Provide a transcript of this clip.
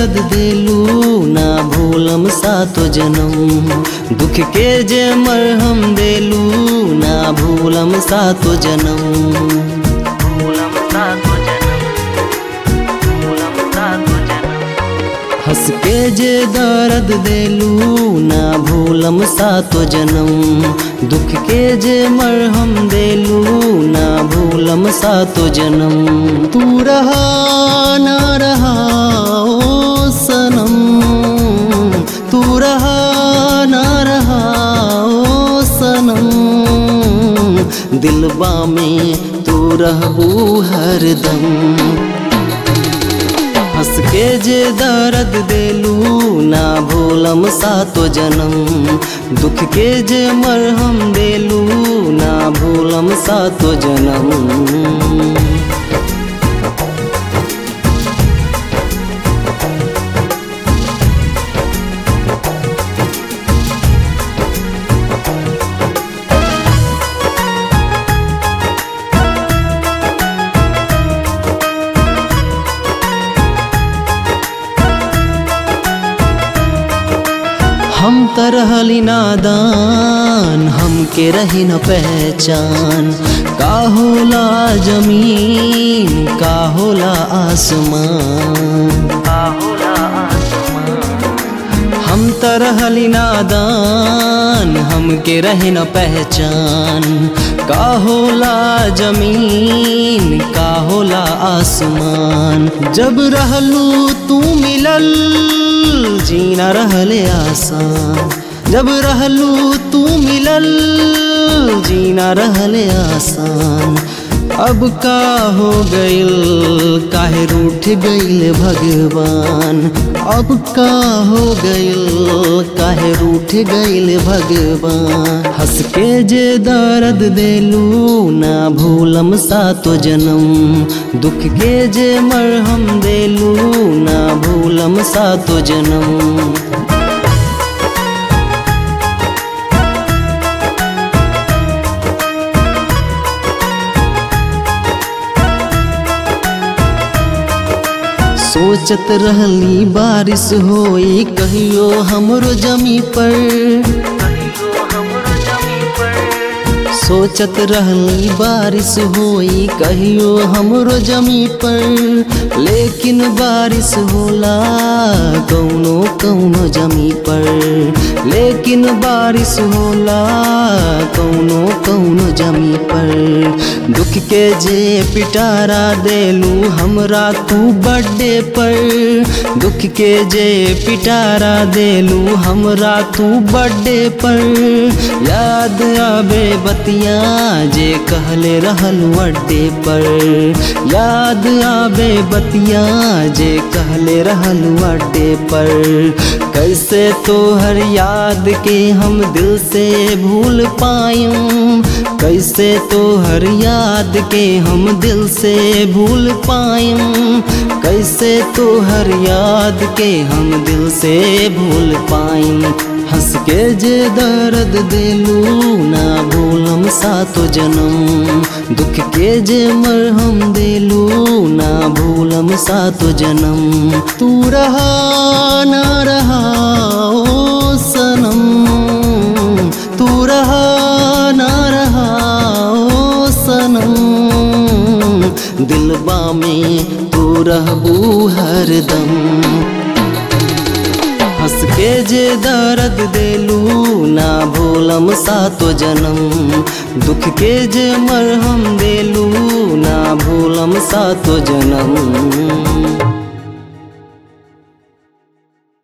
दर्द देलू ना भूलम सातो जन्म दुख के जे मरहम देलू ना भूलम सातो जन्म भूलम सातो जन्म भूलम सातो जन्म हंस के जे दर्द देलू ना भूलम सातो जन्म दुख के जे मरहम देलू ना भूलम सातो जन्म तू रहा ना रहा ओ सनम तू रहा ना रहा ओ सनम दिलबा में तू रहबू हरदम हंस के जे दर्द देलू ना भूलम सातो जन्म दुख के जे मरहम देलू ना भूलम सातो जन्म हम त रहली नादान हमके रही न पहचान का होला जमीन का होला आसमान का होला हम त रहली नादान हमके रही न पहचान का होला जमीन का होला आसमान जब रहलू तू मिलल जीना रहले आसान जब रहलू तू मिलल जीना रहले आसान अब का हो गइल काहे रूठ गइल भगवान अब का हो गइल काहे रूठ गइल भगवान हंस के जे दर्द देलू ना भूलम सातो जन्म दुख के जे मरहम देलू ना भूलम सातो जन्म सोचत रहली बारिश होई कहियो हमरो जमी पर सोचत रहली बारिश होई कहियो हमरो जमी पर लेकिन बारिश होला कौनो कौनो जमी पर लेकिन बारिश होला कौनो कौनो जमी पर दुख के जे पिटारा देलू हमरा तू बर्थडे पर दुख के जे पिटारा देलू हमरा तू बर्थडे पर याद आवे बतिया जे कहले रहल अड्डे पर याद आवे बतिया जे कहले रहल अड्डे पर कैसे तोहर याद के हम दिल से भूल पायूं कैसे तोहर याद के हम दिल से भूल पायूं कैसे तोहर याद के हम दिल से भूल पायूं हंस के जे दर्द देलू ना भूलम सातो जन्म दुख के जे मरहम देलू ना भूलम सातो जन्म तू रहा ना रहा ओ सनम तू रहा ना रहा ओ सनम दिलबा में तू रहबू हरदम हंस के जे दर्द देलू ना भूलम सातो जन्म दुख के जे मरहम देलू ना भूलम सातो जन्म